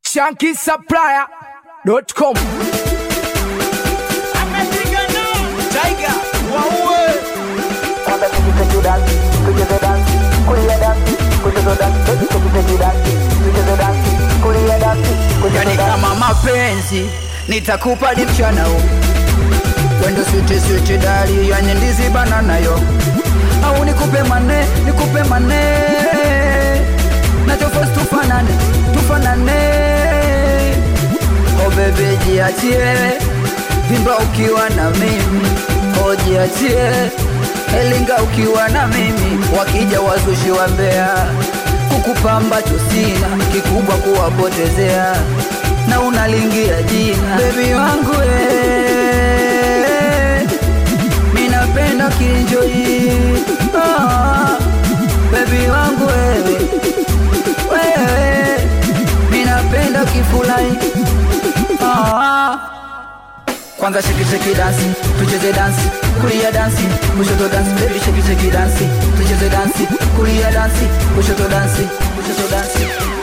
shankisupplier.com Tiger, waue yani kama mapenzi nitakupa ni mchana huu wendo switi switi dali yani ndizi banana yo au nikupe mane nikupe mane nachofos tufanane tufanane oh bebe jiachie vimba ukiwa na mimi oh jiachie elinga ukiwa na mimi wakija wazushi wa mbea kukupa ambacho sina kikubwa kuwapotezea na unalingia jina bebi wangu eh, minapenda kinjoi ah, bebi wangu wewe wewe minapenda kifulai ah, kwanza shake shake dance tucheze dance kulia dance kushoto dance baby shake shake dance tucheze dance kulia dance kushoto dance kushoto dance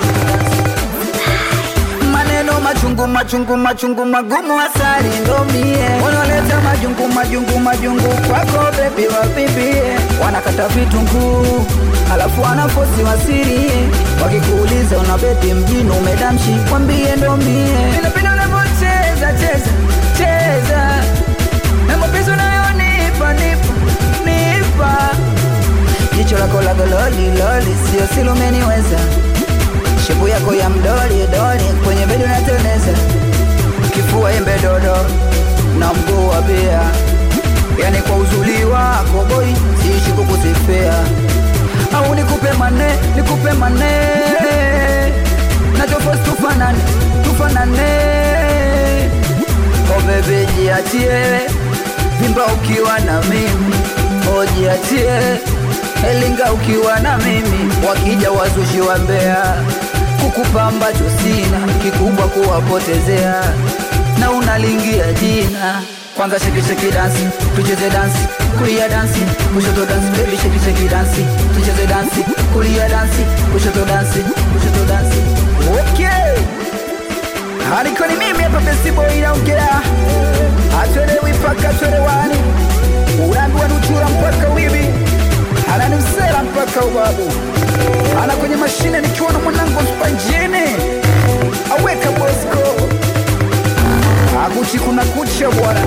maneno machungu machungu machungu magumu asali ndo mie unaleta majungu majungu majungu kwako bebi wapibie wanakata vitunguu alafu wanafosi wasirie wakikuuliza una bebi mjini umedamshi kwambie ndo mie inapenda unavyocheza cheza cheza na mapenzi unayonipa nipa nipa jicho lako la gololi loli sio silumeniweza shepu yako ya mdoli doli kwenye bedi unateleza kifua embe dodo na mguu wa bia yani kwa uzuri wako boy siishi kukusifia au nikupe mane nikupe mane nachofos tufanane tufanane oh bebe jiachie vimba ukiwa na mimi oh jiachie elinga ukiwa na mimi wakija wazushi wa mbea kukupa ambacho sina kikubwa kuwapotezea na unalingia jina kwanza shekisheki dansi tucheze dansi kulia dansi kushoto dansi bebi shekisheki dansi tucheze dansi kulia dansi kushoto dansi kushoto dansi okay alikoni mimi hapa besibo inaongea atwelewi mpaka twelewani unaambiwa nuchura mpaka wibi ananimsela mpaka ubabu ana kwenye mashine nikiwa na mwanangu spanjini aweka bosko akuchi kuna kucha bwana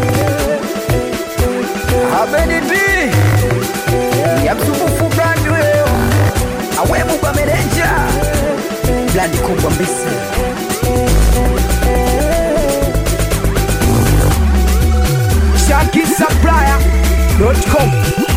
abenidi ya msumbufu brandi weyo awebuba merenja blandi kubwa mbisi shankisupplier.com